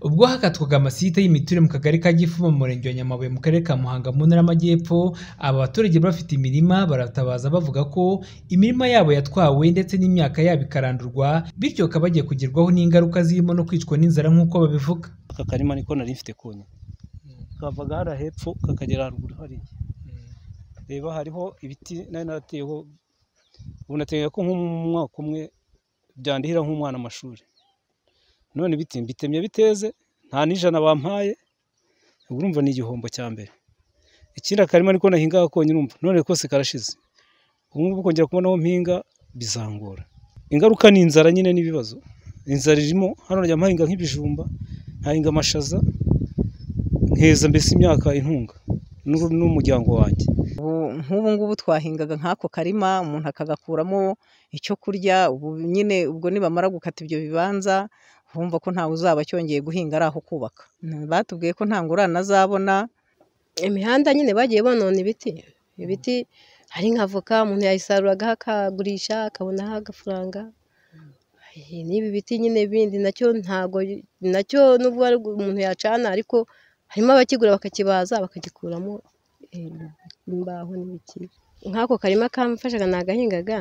Ubwo hakatwaga amasite y'imiturire mu Kagari ka Gifu mu Murenge wa Nyamabuye mu Karere ka Muhanga mu Ntara y'Amajyepfo, aba baturage bari bafite imirima baratabaza bavuga ko imirima yabo yatwawe ndetse n'imyaka yabo ikarandurwa, bityo bakaba bagiye kugerwaho n'ingaruka zirimo no kwicwa n'inzara nk'uko babivuga. aka karima niko nari mfite konyine kavaga hariya hepfo kakagera haruguru hariya reba hariho ibiti nari narateyeho ubu nateganya ko nk'umwaka umwe byandihira nk'umwana amashuri none ibiti mbitemye biteze nta n'ijana bampaye ubwo urumva ni igihombo cya mbere ikindi akarima niko nahingaga konyine urumva none kose karashize ubu ngubu kongera kubona aho mpinga bizangora ingaruka ni inzara nyine n'ibibazo inzara irimo hano najya mpahinga nk'ibijumba nkahinga amashaza nkeza mbese imyaka intunga n'uru- n'umuryango wanjye Ubu- nk'ubu ngubu twahingaga nk'ako karima umuntu akagakuramo icyo kurya ubu nyine ubwo nibamara gukata ibyo bibanza bumva ko ntawe uzaba cyongeye guhinga ari aho kubaka batubwiye ko nta ngurane azabona imihanda nyine bagiye bonona ibiti ibiti hari nka voka umuntu yayisaruragaho akagurisha akabonaho agafaranga Ay, n'ibi biti nyine bindi nacyo ntago nacyo nubwo ari gu- umuntu yacana ariko harimo abakigura bakakibaza bakagikuramo eh, imbaho n'ibiti nk'ako karima kamfashaga nagahingaga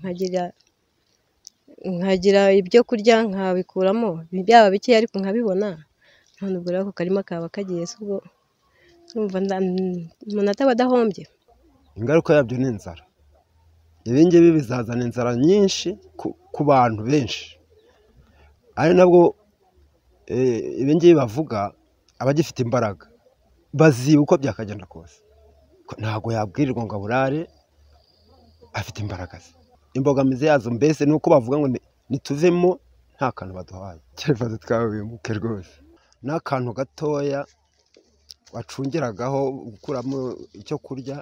nkagira nkagira ibyo kurya nkabikuramo byaba bikeya ariko nkabibona none ubwo rero ako karima kaba kagiye se ubwo urumva nda- umuntu ataba adahombye ingaruka yabyo ni inzara ibi ngibi bizazana inzara nyinshi ku- ku bantu benshi ari nabwo eh, ibi ngibi bavuga abagifite imbaraga baziba uko byakagenda kose Ko ntabwo yabwirirwa ngo aburare afite imbaraga ze imbogamizi yazo mbese ni uko bavuga ngo ni- nituvemo nta kantu baduhaye icyerekezo twabimuke rwose n'akantu gatoya wacungeragaho gukuramo icyo kurya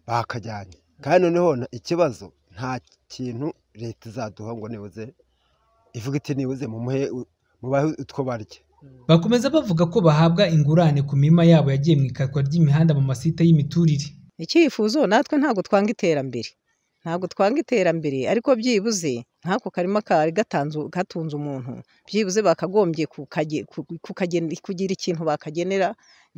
bakajyanye kandi noneho na- ikibazo nta kintu leta izaduha ngo nibuze ivuga iti nibuze mumuhe mubahe utwo barya Bakomeza bavuga ko bahabwa ingurane ku mirima yabo yagiye mu ikatwa ry'imihanda mu masite y'imiturire. icyifuzo natwe ntabwo twanga iterambere ntabwo twanga iterambere ariko byibuze nk'ako karima kari gatanzu- gatunze umuntu byibuze bakagombye kukage- ku- kukagen- kugira ikintu bakagenera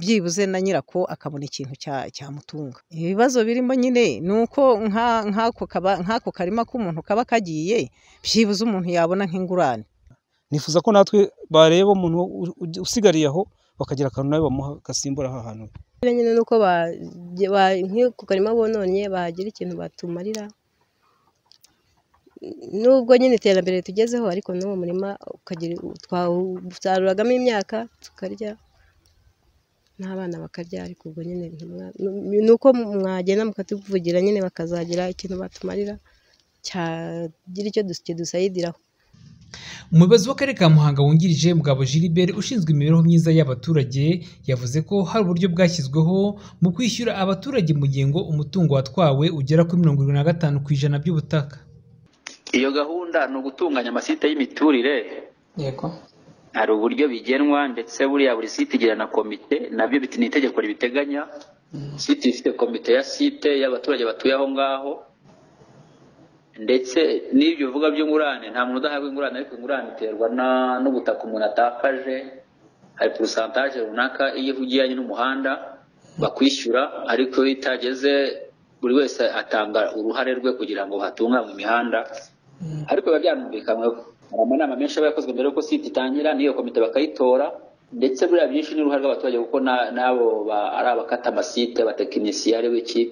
byibuze na nyirako akabona ikintu cya- cyamutunga ibibazo birimo nyine ni uko nka- nk'ako kaba- nk'ako karima k'umuntu kaba kagiye byibuze umuntu yabona nk'ingurane nifuza ko natwe bareba umuntu u- u- usigariye aho bakagira akantu nawe bamuha gasimbura ha hantu Buriya nyine nuko ba- ba- nk'ako karima bononye bahagira ikintu batumarira nubwo nyine iterambere tugezeho ariko n'uwo murima ukagira twasaruragamo imyaka tukarya n'abana bakarya ariko ubwo nyine ntimwa- ni uko mwagenda mukatuvugira nyine bakazagira ikintu batumarira cyagira icyo dus- kidusayidiraho Umuyobozi w'Akarere ka Muhanga wungirije Mugabo Gilbert ushinzwe imibereho myiza y'abaturage yavuze ko hari uburyo bwashyizweho mu kwishyura abaturage mu gihe ngo umutungo watwawe ugera kuri mirongo irindwi na gatanu ku ijana by'ubutaka. iyo gahunda ni ugutunganya amasite y'imiturire yego hari uburyo bigenwa ndetse buriya buri site igira na komite nabyo biti- ni itegeko ribiteganya site ifite komite ya site y'abaturage batuye aho ngaho ndetse n'ibyo bivuga by'ingurane nta muntu udahabwa ingurane ariko ingurane iterwa na- n'ubutaka umuntu atakaje hari porosantaje runaka iyo ivugiranye n'umuhanda bakwishyura ariko iyo itageze buri wese atanga uruhare rwe kugira ngo hatunganywe imihanda ariko biba byanumvikanyweho hari amanama menshi aba yakozwe mbere y'uko site itangira n'iyo komite bakayitora ndetse buriya byinshi n'uruhare rw'abaturage kuko na- n'abo ba- ari abakata amasite abatekinisiye ari wiki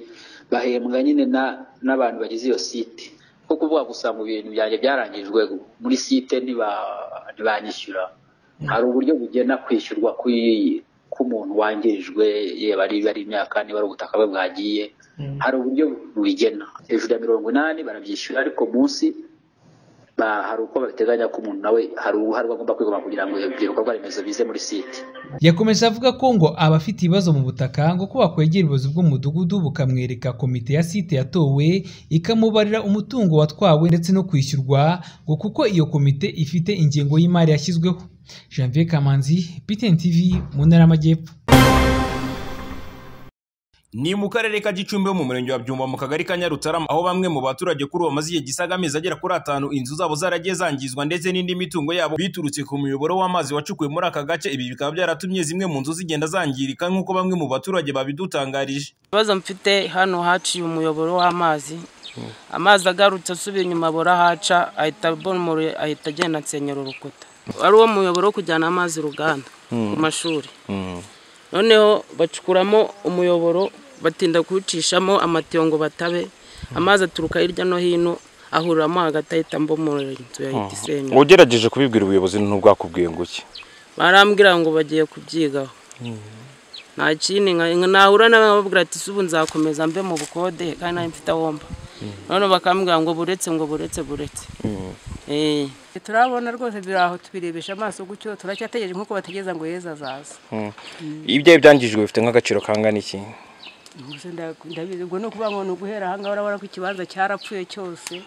bahembwa nyine na- n'abantu bagize iyo site ko kuvuga gusa mu bintu byanjye byarangijwe muri site ntiba- ntibanyishyura hari uburyo bugena kwishyurwa kw'iyi- k'umuntu wangirijwe yaba ari ari imyaka niba ari ubutaka bwe bwagiye hari uburyo bubigena hejuru ya mirongo inani barabyishyura ariko munsi ba- hari uko babiteganya ko umuntu nawe hari uruhare rwe agomba kwigomwa kugira ngo ibyo bikorwa remezo bize muri site Yakomeje avuga ko ngo abafite ibibazo mu butaka ngo ko bakwegera ubuyobozi bw'umudugudu bukamwereka komite ya site yatowe ikamubarira umutungo watwawe ndetse no kwishyurwa ngo kuko iyo komite ifite ingengo y'imari yashyizweho. Janvier Kamanzi, BTN TV mu Ntara y'Amajyepfo. ni mu karere ka gicumbi ho mu murenge wa byumba mu kagari ka nyarutarama aho bamwe mu baturage kuri uwo maze igihe gisaga amezi agera kuri atanu inzu zabo zaragiye zangizwa ndetse n'indi mitungo yabo biturutse ku muyoboro w'amazi wacukuwe muri aka gace ibi bikaba byaratumye zimwe mu nzu zigenda zangirika nk'uko bamwe mu baturage babidutangarije ikibazo mfite hano haciye umuyoboro w'amazi amazi agarutse asubira inyuma burahaca ahita bomora ahita agenda ansenyera urukuta wari uwo muyoboro wo kujyana amazi uruganda ku mashuri noneho bacukuramo umuyoboro batinda kuwucishamo amatiyo ngo batabe amazi aturuka hirya no hino ahuriramo hagati ahita mbomorera inzu yahita isenyuka ugerageje kubibwira ubuyobozi ntubwakubwiye ngo iki barambwira ngo bagiye kubyigaho nta kindi nka- nahura nawe nkababwira ati ubu nzakomeza mbe mu bukode kandi nari mfite ahomba none bakambwira ngo buretse ngo buretse buretse Eh. turabona rwose biri aho tubirebesha amaso gutyo turacyategereje nk'uko bategereza ngo yeza azaza ibyo byangijwe bifite nk'agaciro kangana iki Ubwo nda- ndabizi ubwo ni ukuvuga ngo ni uguhera ahangaha urabona ko ikibanza cyarapfuye cyose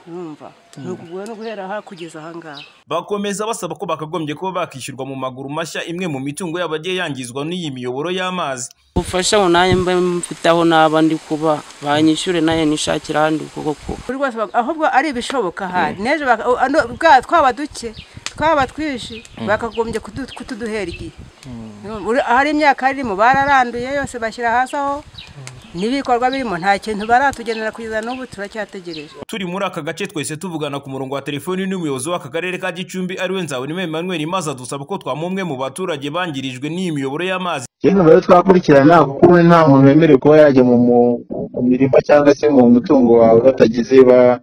urumva ni ukuvuga- ni uguhera aha kugeza ahangaha bakomeza basaba ko bakagombye kuba bakishyurwa mu maguru mashya imwe mu mitungo yabo yagiye yangizwa n'iyi miyoboro y'amazi ubufasha ngo nanjye mbe mfite aho naba ndi kuba banyishyure nayo nishakira ahandi kuko kuba buri wese bak- ahubwo ari ibishoboka ahari n'ejo baka- o- ano- bwa- twaba duke twaba twinshi bakagombye kudu- kutuduhera igihe Urumva, uri- ahari imyaka irimo bararanduye yose bashyira hasi aho n'ibikorwa birimo nta kintu baratugenera kugeza n'ubu turacyategereje turi muri aka gace twese tuvugana ku murongo wa telefoni n'umuyobozi w'aka karere ka gicumbi ariwe nzabonime emmanuel maze adusaba ko twamumwe mu baturage bangirijwe n'iyi miyoboro y'amazi rero rero twakurikirana kuko ubu nta muntu wemerewe kuba yajya mu mu- mu mirima cyangwa se mu mutungo wawe batageze ba-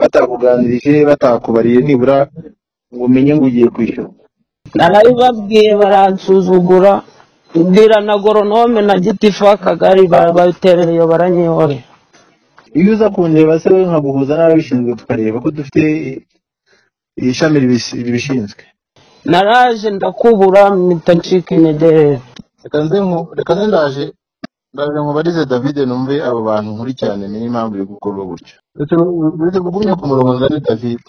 batakuganirije batakubariye nibura ngo umenye ngo ugiye kwishyura narabibabwiye baransuzugura mbwira na goronome na gitifu w'akagari babitereye baranyihore iyo uza kundeba se we nkaguhuza n'ababishinzwe tukareba ko dufite iri shami ribis- ribishinzwe naraje ndakubura mpitacika intege reka nze nku- reka nze ndaje ndaje mubarize david numve abo bantu nkurikirane niyo impamvu yo gukorwa gutyo uretse uretse kugumya ku murongo nzane david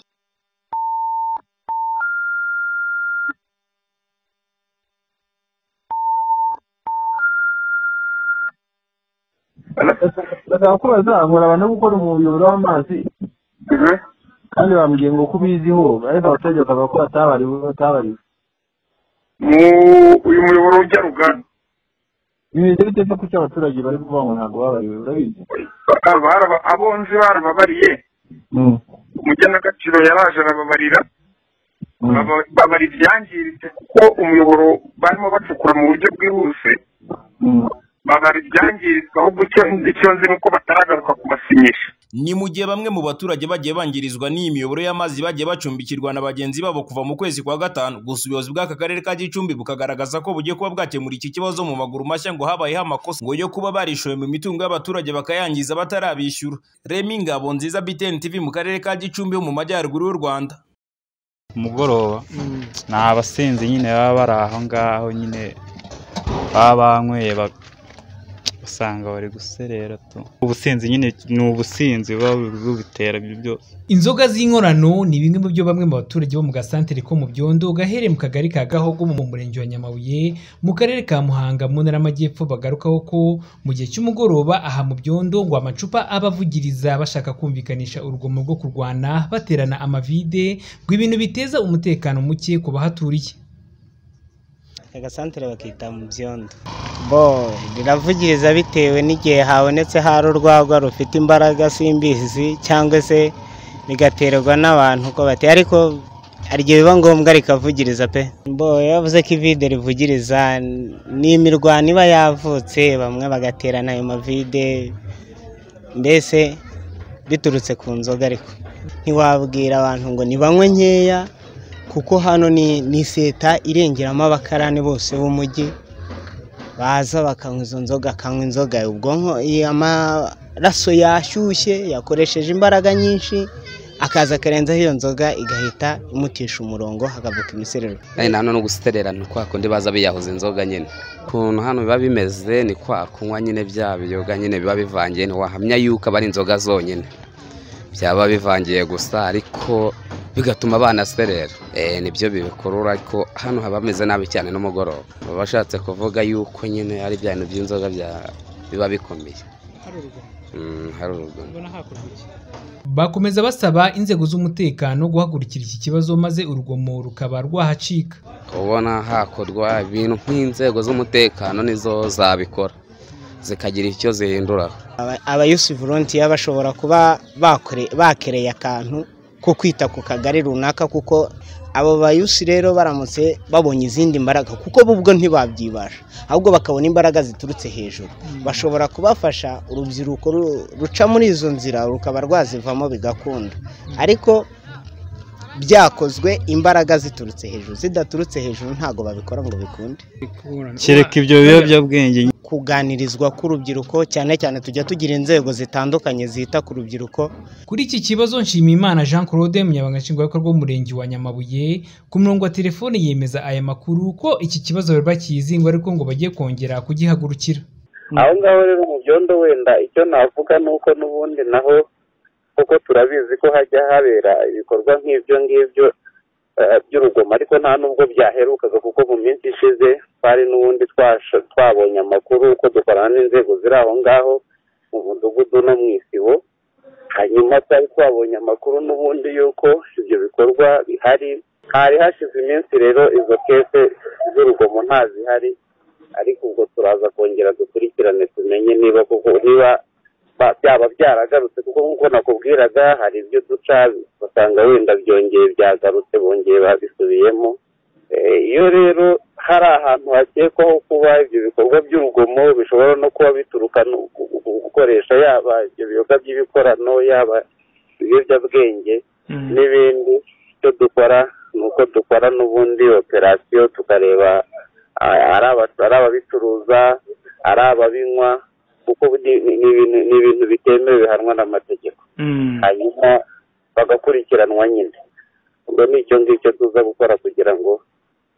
bashaka ko bazahura abantu bo gukora umuyoboro w'amazi kandi bambwiye ngo ko ubiziho ariko abaturage bakavuga ko batabariwe batabariwe uyu muyoboro ujya rugana ibintu biteze kuki abaturage bari kuvuga ngo ntabwo babariwe urabizi Baraba- abonzi barababariye umugenagaciro yaraje arababarira Baba- babara ibyangiritse kuko umuyoboro barimo bacukura mu buryo bwihuse babara ibyangiritse ahubwo icyo icyo nzi ni uko bataragaruka kubasinyisha ni mu gihe bamwe mu baturage bagiye bangirizwa n'iyi miyoboro y'amazi bagiye bacumbikirwa na bagenzi babo kuva mu kwezi kwa gatanu gusa ubuyobozi bw'aka karere ka gicumbi bukagaragaza ko bugiye kuba bwakemura iki kibazo mu maguru mashya ngo habayeho amakosa ngo yo kuba barishoye mu mitungo y'abaturage bakayangiza batarabishyura remi ngabo nziza btn tv mu karere ka gicumbi ho mu majyaruguru y'u rwanda umugoroba ni abasinzi nyine baba bari aho ngaho nyine baba banyweye ba- usanga bari guserera tu ubusinzi nyine ni ubusinzi buba bubitera ibyo byose Inzoga z'inkorano ni bimwe mu byo bamwe mu baturage bo mu gasantere ko mu byondo gahereye mu kagari ka Gahogo mu murenge wa Nyamabuye mu karere ka Muhanga mu ntara y'amajyepfo bagarukaho ko mu gihe cy'umugoroba aha mu byondo ngo amacupa abavugiriza bashaka kumvikanisha urugomo rwo kurwana baterana amavide ngo ibintu biteza umutekano muke ku bahaturiye agasantere bakita mu byondo bo riravugiriza bitewe n'igihe habonetse hari urwagwa rufite imbaraga simbizi cyangwa se bigaterwa n'abantu uko bateye ariko hari igihe biba ngombwa rikavugiriza pe bo iyo bavuze ko ivide rivugiriza ni imirwano iba yavutse bamwe bagaterana ayo mavide mbese biturutse ku nzoga ariko ntiwabwira abantu ngo nibanywe nkeya kuko hano ni ni seta irengeramo abakarani bose b'umujyi baza bakanywa izo nzoga akanywa inzoga ubwonko i- amaraso yashyushye yakoresheje imbaraga nyinshi akaza akarenzaho iyo nzoga igahita imutisha umurongo hakavuka imiserero kandi hano no gusetererana kwa kundi baza biyahuza inzoga nyine ukuntu hano biba bimeze ni kwa kunywa nyine bya biyoga nyine biba bivangiye ntiwahamya yuko aba ari inzoga zonyine byaba bivangiye gusa ariko bigatuma banaserera eh nibyo bibikurura ariko hano haba hameze nabi cyane n'umugoroba baba bashatse kuvuga yuko nyine ari bya bintu by'inzoga bya biba bikomeye hari urugomo Mm, hari urugomo mbona hakorwa iki Bakomeza basaba inzego z'umutekano guhagurukira iki kibazo maze urugomo rukaba rwahacika. ubona hakorwa ibintu nk'inzego z'umutekano nizo zabikora zikagira icyo zihindura aba yusi volontiya bashobora kuba bakore- bakereye akantu ko kwita ku kagari runaka kuko abo bayusi rero baramutse babonye izindi mbaraga kuko bo ubwo ntibabyibasha ahubwo bakabona imbaraga ziturutse hejuru bashobora kubafasha urubyiruko ru- ruca muri izo nzira rukaba rwazivamo bigakunda ariko byakozwe imbaraga ziturutse hejuru zidaturutse hejuru ntabwo babikora ngo bikunde kereka ibyo biyobyabwenge nyine kuganirizwa k'urubyiruko cyane cyane tujya tugira inzego zitandukanye zita ku rubyiruko Kuri iki kibazo Nshimiyimana Jean Claude Umunyamabanga Nshingwabikorwa w'Umurenge wa Nyamabuye ku murongo wa telefone yemeza aya makuru ko iki kibazo bari bakizi ngo ariko ngo bagiye kongera kugihagurukira. aho ngaho rero mu byondo wenda icyo navuga ni uko n'ubundi naho kuko turabizi ko hajya habera ibikorwa nk'ibyo ngibyo eh, by'urugomo ariko nta n'ubwo byaherukaga kuko mu minsi ishize twari n'ubundi twasho- twabonye amakuru uko dukorana n'inzego ziri aho ngaho mu mudugudu no mu isibo hanyuma twari twabonye amakuru n'ubundi y'uko ibyo bikorwa bihari hari hashize iminsi rero izo kese z'urugomo ntazihari ariko ubwo turaza kongera dukurikirane tumenye niba kuko niba ba- byaba byaragarutse kuko nk'uko nakubwiraga hari ibyo duca basanga wenda byongeye byagarutse bongeye babisubiyemo Eh, iyo rero hari ahantu hakekwaho kuba ibyo bikorwa by'urugomo bishobora no kuba bituruka no ku- ku- ku gukoresha yaba ibyo biyoga by'ibikorano yaba ibiyobyabwenge n'ibindi icyo dukora ni uko dukora n'ubundi operasiyo tukareba a- ari aba- ari ababicuruza ari ababinywa kuko ni- ni- ni ibintu- ni ibintu bitemewe bihanwa n'amategeko hanyuma bagakurikiranwa nyine ubwo ni icyo ngicyo tuza gukora kugira ngo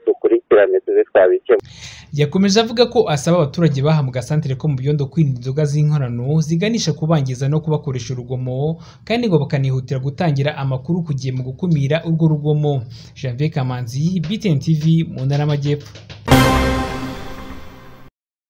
dukurikirane tube twabikemura Yakomeje avuga ko asaba abaturage bahambwa santere ko mu byondo kwirinda inzoga z'inkorano ziganisha kubangiza no kubakoresha urugomo kandi ngo bakanihutira gutangira amakuru ku gihe mu gukumira urwo rugomo. Janvier Kamanzi, BTN TV mu Ntara y'Amajyepfo.